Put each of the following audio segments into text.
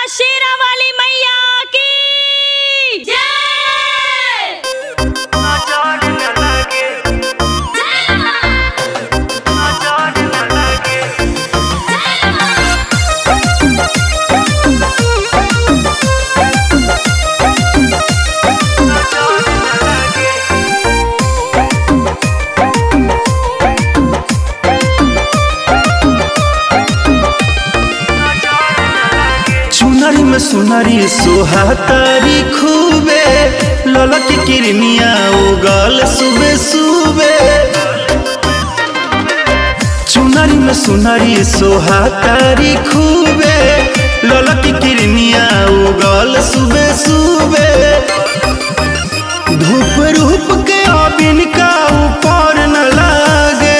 शेरा वाली मैया की जय नजर न लगे नजर न लगे नजर न लगे चुनरी में सुनरी सोहातारी खूबे ललक किरनिया उगल सुबे सुबे चुनरी में सुनरी सोहातारी खूबे ललक किरनिया उगल सुबे सुबे धूप रूप के अबिन का ऊपर न लागे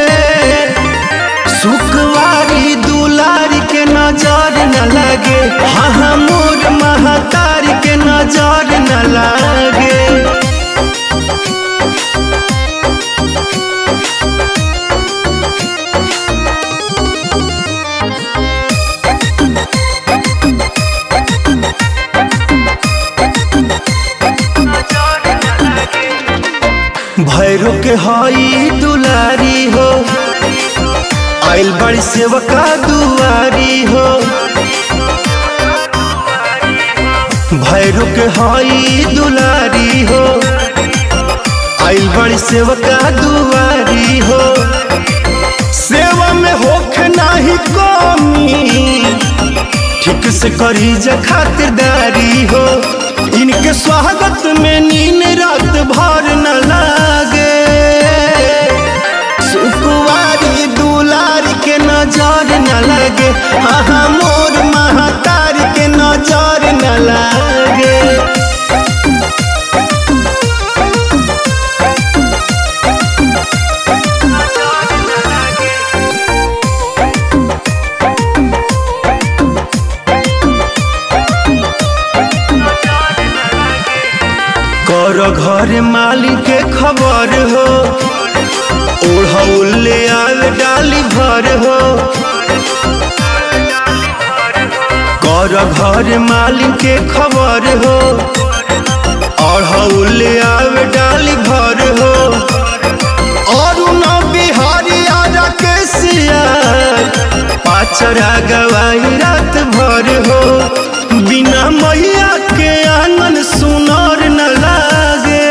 सुखवारी दुलारी के नजर न लगे हाँ हाँ मोर महातारी के नजर न लगे नजर न लगे भैरो के हई दुलारी हो आइल बड़ी सेवका दुआरी हो भैरो के हई दुलारी हो आइल बड़ी सेवका दुआरी हो सेवा में होखे नाही कमी ठीक से करी जा खातिरदारी हो इनके स्वागत में नीन रात भर न लागे सुकुवारी दुलारी के नजर न लगे हाँ हाँ मोर महातारी के नजर न लागे नजर न लगे नजर न लगे कर घर मालिक के खबर हो ओढ़ौले आल डाली भर हो कर घर मालिक के खबर हो ओढ़ौले आल डाली भर हो और न बिहारी आजा के सिया पाचरा गवाई रात भर हो बिना मैया के आंगन सुनर न लागे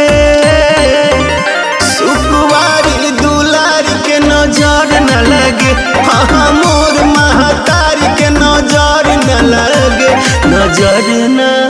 सुखवारी दुलारी के नजर न लगे हाँ हाँ, मोर महातारी के नजर न लगे नजर न